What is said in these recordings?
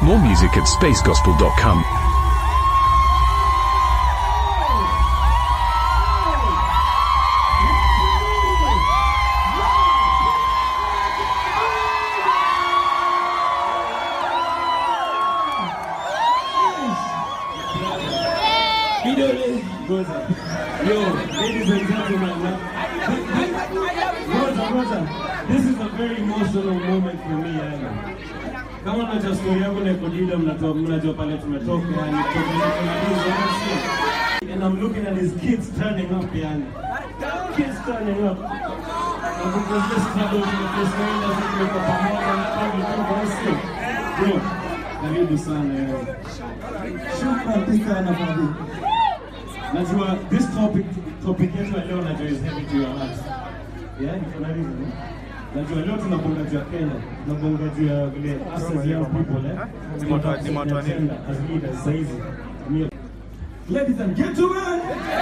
More music at spacegospel.com. Vidole goes up. Yo, ladies and gentlemen, uh, Rosa, Rosa, this is a very emotional moment for me yani. Kama unajua story yangu na Kodida mnatoa mnajua pale tumetoka yani kwa And I'm looking at his kids turning up yani. Kids turning up. Na because this struggle to the first nine doesn't make up pamoja na tangu tu basi. Bro, karibu sana yani. Shukrani sana Fadhili. Najua this topic topic yetu ya leo najua is heavy to your heart. Yeah, niko na reason. eh? Najua leo tunabonga juu ya Kenya, tunabonga juu ya vile us as young people eh. Ni moto- ni moto wa nini? agenda as leaders saizi. Ni- Ladies and gentlemen.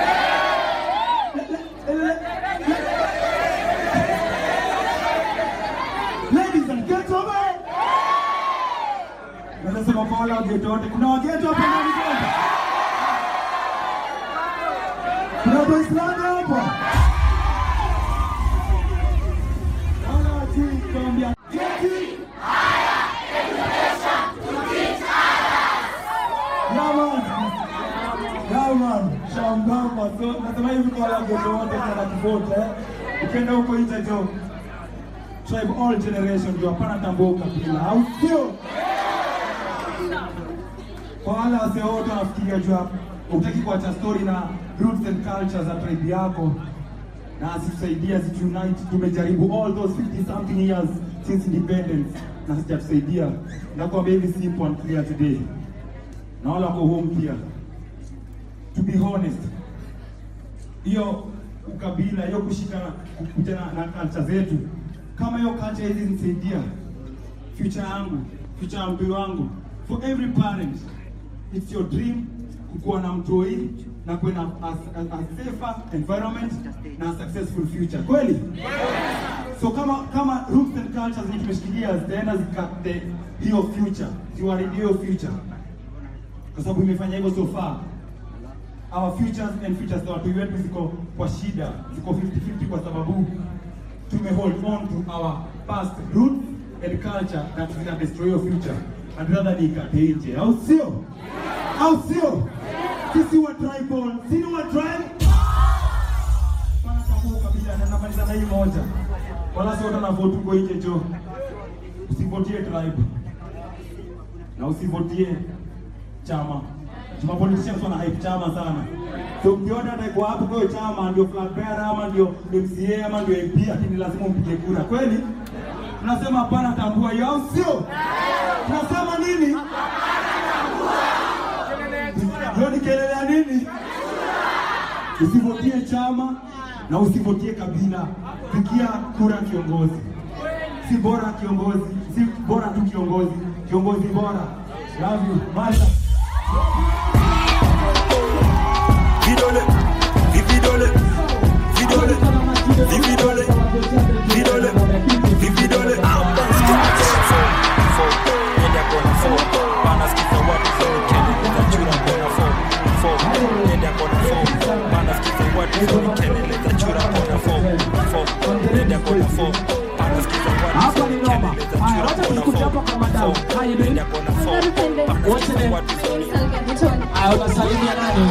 Ladies and gentlemen. Nasema kwa wale wageto wote, kuna wageto hapa ndani kwanza? Kuna Waislamu hapa? Wala wajui kuambia keti. Yaman. Yaman. Shambamba. So, nasema hivi kwa wale wageto wote kuna kivote. eh. Ukienda huko nje jo. Tribe all generation ndio hapana tambua ukabila. Au sio? kwa wale wasee wote wanafikiria juu ya utaki kuacha story na roots and culture za tribe yako na asitusaidia zitunite. Tumejaribu all those 50 something years since independence na sijatusaidia. Nakwambia hivi simple and clear today, na wale wako home pia, to be honest, hiyo ukabila hiyo kushikana kukuja na, na culture zetu, kama hiyo culture hizi nisaidia future yangu, future ya mpira wangu. For every parent, it's your dream kukuwa na mtoi na kuwa na a, a, a safer environment na a successful future. Kweli? So kama kama roots and cultures ni tumeshikilia zitaenda zikate hiyo future, ziwaridi hiyo future. Kwa sababu imefanya hivyo so far. Our futures and futures za watu wetu ziko kwa shida, ziko 50-50 kwa sababu tume hold on to our past roots and culture that zina destroy your future and rather ni ikate nje, au sio? Au sio? Sisi wa tribal, sisi wa tribe pana tambua kabila na namaliza na hii moja, wala sio na vote uko nje jo, usivotie tribe na usivotie chama. Tuma politicians wana hype chama sana. So mkiona atakuwa hapo kwa hiyo chama ndio flag bearer ama ndio MCA ama ndio MP lakini lazima umpige kura. Kweli? Tunasema hapana tambua hiyo au sio? Tunasema nini? Hiyo ni kelele ya nini? Usivotie chama na usivotie kabila. Pigia kura kiongozi. Si bora kiongozi, si bora tu kiongozi, kiongozi bora. Love you. Masha. Vidole, vividole, vidole, vividole, vidole, vividole. Nenda kona fo, bana sikiza watu zoni kelele za chura kona fo, fo. Nenda kona fo, bana sikiza watu zoni kelele za chura kona fo, fo. Nenda kona fo, bana sikiza watu zoni kelele za chura kona fo, fo. Nenda kona fo, bana sikiza watu zoni Ah, unasalimia nani?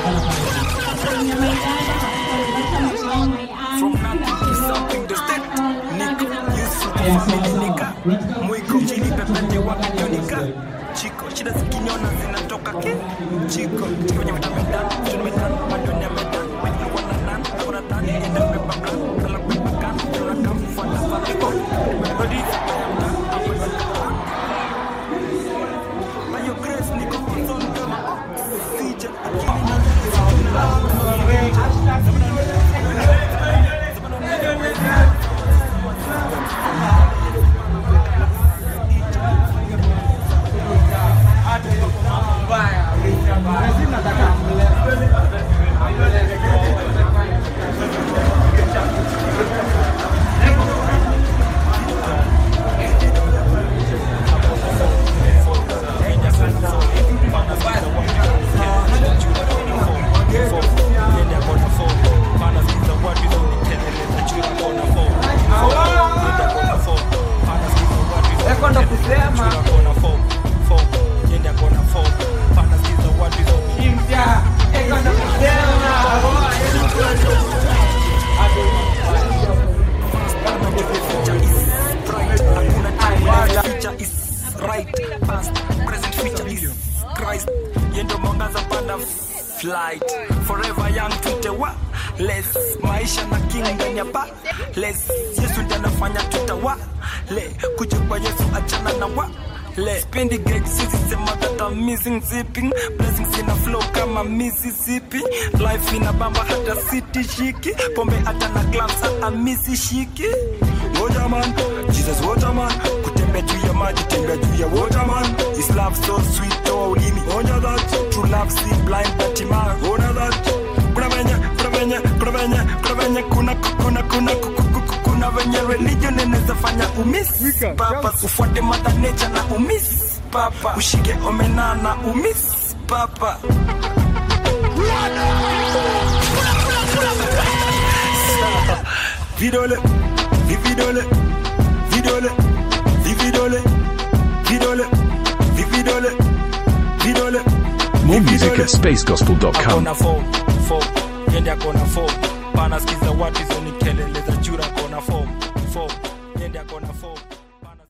From nothing to something, the step. Nick, Yusuf, Yeah, family sawa, nika. sawa. Unataka Mwiko chini pepende wakionika. Chiko, shida zikiniona zinatoka ke. Chiko, kwenye vitameda, vitameda, madoni ya meda. Wenye wana nan, kuna tani, enda pepa plan, kala pepa kan, kuna kam, fuata fatiko. Body, By your grace, niko on kama oxygen. Akili saba les yesu ndiye anafanya tutawale kuja kwa yesu achana na wa le spendi gig sisi sema that I'm missing zipping blessings ina flow kama Mississippi life ina bamba hata city shiki pombe hata na clubs hata misi shiki Waterman, Jesus Waterman kutembea juu ya maji tembea juu ya Waterman His love so sweet toa ulimi onja that true love see blind but man ona that kuna venye kuna venye kuna venye kuna venye kuna kuna kuna kuna kuna venye religion inaweza fanya umiss papa ufuate mother nature na umiss papa ushike omena na umiss papa vidole vividole vidole vividole vidole vividole vidole More music at spacegospel.com. akona form form yende akona form pana skiza watu hizo ni kelele za chura akona form form